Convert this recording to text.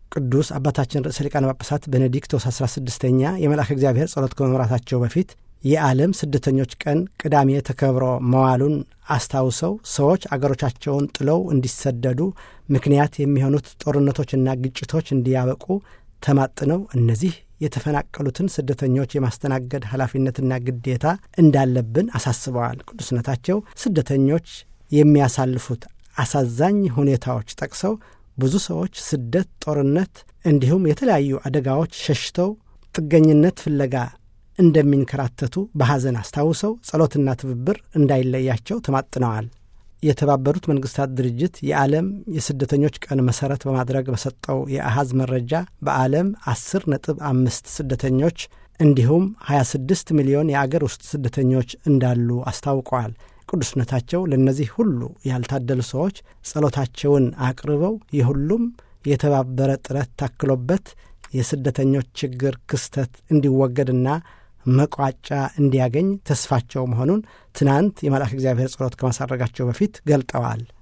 ቅዱስ አባታችን ርዕሰ ሊቃነ ጳጳሳት ቤኔዲክቶስ 16ኛ የመልአከ እግዚአብሔር ጸሎት ከመምራታቸው በፊት የዓለም ስደተኞች ቀን ቅዳሜ ተከብሮ መዋሉን አስታውሰው ሰዎች አገሮቻቸውን ጥለው እንዲሰደዱ ምክንያት የሚሆኑት ጦርነቶችና ግጭቶች እንዲያበቁ ተማጥነው እነዚህ የተፈናቀሉትን ስደተኞች የማስተናገድ ኃላፊነትና ግዴታ እንዳለብን አሳስበዋል። ቅዱስነታቸው ስደተኞች የሚያሳልፉት አሳዛኝ ሁኔታዎች ጠቅሰው ብዙ ሰዎች ስደት፣ ጦርነት እንዲሁም የተለያዩ አደጋዎች ሸሽተው ጥገኝነት ፍለጋ እንደሚንከራተቱ በሐዘን አስታውሰው ጸሎትና ትብብር እንዳይለያቸው ተማጥነዋል። የተባበሩት መንግስታት ድርጅት የዓለም የስደተኞች ቀን መሠረት በማድረግ በሰጠው የአሃዝ መረጃ በዓለም 10 ነጥብ አምስት ስደተኞች እንዲሁም 26 ሚሊዮን የአገር ውስጥ ስደተኞች እንዳሉ አስታውቀዋል። ቅዱስነታቸው ለእነዚህ ሁሉ ያልታደሉ ሰዎች ጸሎታቸውን አቅርበው የሁሉም የተባበረ ጥረት ታክሎበት የስደተኞች ችግር ክስተት እንዲወገድና መቋጫ እንዲያገኝ ተስፋቸው መሆኑን ትናንት የመልአክ እግዚአብሔር ጸሎት ከማሳረጋቸው በፊት ገልጠዋል።